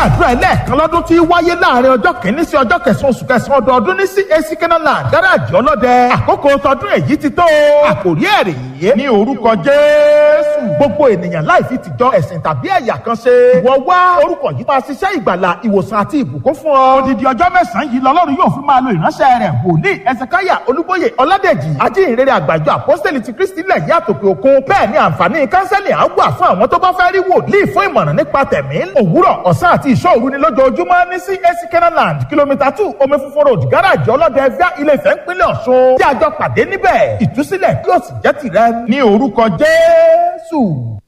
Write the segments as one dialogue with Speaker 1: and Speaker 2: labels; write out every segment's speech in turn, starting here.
Speaker 1: àdúrà ẹlẹ́ẹ̀kan lọ́dún tí wáyé láàrin ọjọ́ kìíní sí ọjọ́ kẹsàn-án oṣù kẹsàn-án ọdọọdún ní CAC Kenaland gáràjì ọlọ́dẹ àkókò tọdún èyí ti tó àkòrí ẹ̀rì yìí ní orúkọ Jésù gbogbo ènìyàn láì fi tìjọ ẹ̀sìn tàbí ẹ̀yà kan ṣe ìwọ wá orúkọ yìí máa ṣiṣẹ́ ìgbàlà ìwòsàn àti ìbùkún fún ọ odidi ọjọ́ mẹ́sàn-án yìí lọ́lọ́run yóò fi máa lo ìránṣẹ́ rẹ̀ wòlíì ẹsẹ̀káyà olúbóyè ọládèjì ajínrere àgbàjọ àpọ́sítẹ́lì ti kristi lẹ̀ yí àtòkè òkun bẹ́ẹ̀ ni àǹfààní kánsẹ́lì á wà fún àwọn tó bá fẹ́ rí wòlíì fún ìmọ̀ràn nípa tẹ̀mí òwúrọ̀ ọ̀sán àti ìṣọ́ òru ni lójoojúmọ́ ní CAC Kenaland kìlómítà two omi funfun road gáràjì ọlọ́dẹ ẹgbẹ́ ilé ìfẹ́ ńpínlẹ̀ ọ̀ṣun tí a jọ pàdé níbẹ̀ ìtúsílẹ̀ yóò sì jẹ́ tìrẹ ní orúkọ jésù.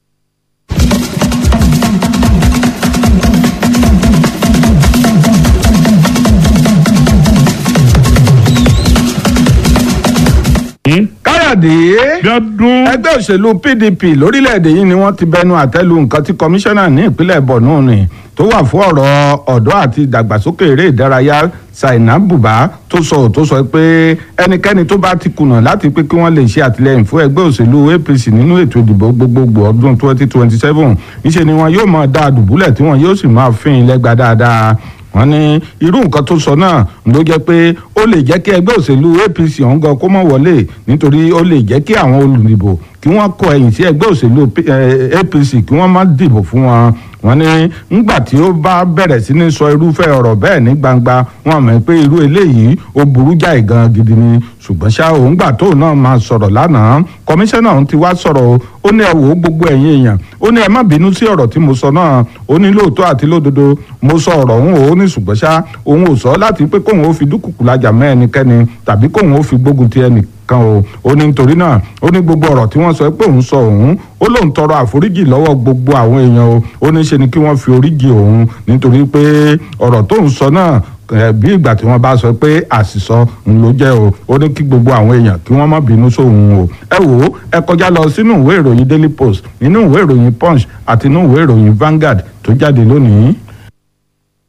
Speaker 2: káyọ̀dé
Speaker 3: Bíọ́dún.
Speaker 2: ẹgbẹ́ òṣèlú pdp lórílẹ̀‐èdè yìí ni wọ́n ti bẹnu àtẹ́lu nǹkan tí kọmíṣánná ní ìpínlẹ̀ borno ni tó wà fún ọ̀rọ̀ ọ̀dọ́ àti ìdàgbàsókè eré ìdárayá saina buba tó sọ tó sọ pé ẹnikẹ́ni tó bá ti kùnà láti pé kí wọ́n lè ṣe àtìlẹ́yìn fún ẹgbẹ́ òṣèlú apc nínú ètò ìdìbò gbogbogbò ọdún 2027 níṣẹ́ ni wọn yóò máa dá a dùbúlẹ̀ tí wọn yóò sì máa fín in lẹ́gba dáadáa wọ́n ní irú nǹkan tó sọ náà ló jẹ́ pé ó lè jẹ́ kí ẹgbẹ́ òṣèlú apc ọ̀hún gan kó mọ̀ wọlé nítorí ó lè jẹ́ kí àwọn olùdìbò kí wọ́n kọ ẹ̀yìn sí ẹgbẹ́ òṣèlú apc kí wọ́n má dìbò fún wọn wọ́n ní ńgbà tí ó bá bẹ̀rẹ̀ sí ní sọ irúfẹ́ ọ̀rọ̀ bẹ́ẹ̀ ní gbangba wọ́n mọ̀ pé irú eléyìí ó burú jáì gan gidi ni ṣùgbọ́n ṣá òun gbà tóun náà máa sọ̀rọ̀ lánàá kọmíṣánná ọ̀hún ti wá sọ̀rọ̀ ó ní ẹ wò ó gbogbo ẹ̀yin èèyàn ó ní ẹ má bínú sí ọ̀rọ̀ tí mo sọ náà ó ní lóòótọ́ àti lódodo mo sọ ọ̀rọ̀ òun ò ní ṣùgbọ́n ṣá òun ò sọ láti pé kóun ó fi dúkùkù lajà mọ́ ẹnikẹ́ni tàbí kóun ó fi gbógun ti ẹnì kan o ó ní nítorí náà ó ní gbogbo ọ̀rọ̀ tí wọ́n sọ pé òun sọ òun ó lóun tọrọ àforíjì lọ́wọ́ gbogbo àwọn èèyàn o ó ní ṣe ni kí wọ́n fi oríjì òun nítorí pé ọ̀rọ̀ tóun sọ náà bí ìgbà tí wọ́n bá sọ pé àṣìsọ ń ló jẹ́ o ó ní kí gbogbo àwọn èèyàn kí wọ́n má bínú sóhun o ẹ wò ó ẹ kọjá lọ sínú ìwé ìròyìn Daily Post nínú ìwé ìròyìn Punch àti nínú ìwé ìròyìn Vanguard tó jáde lónìí.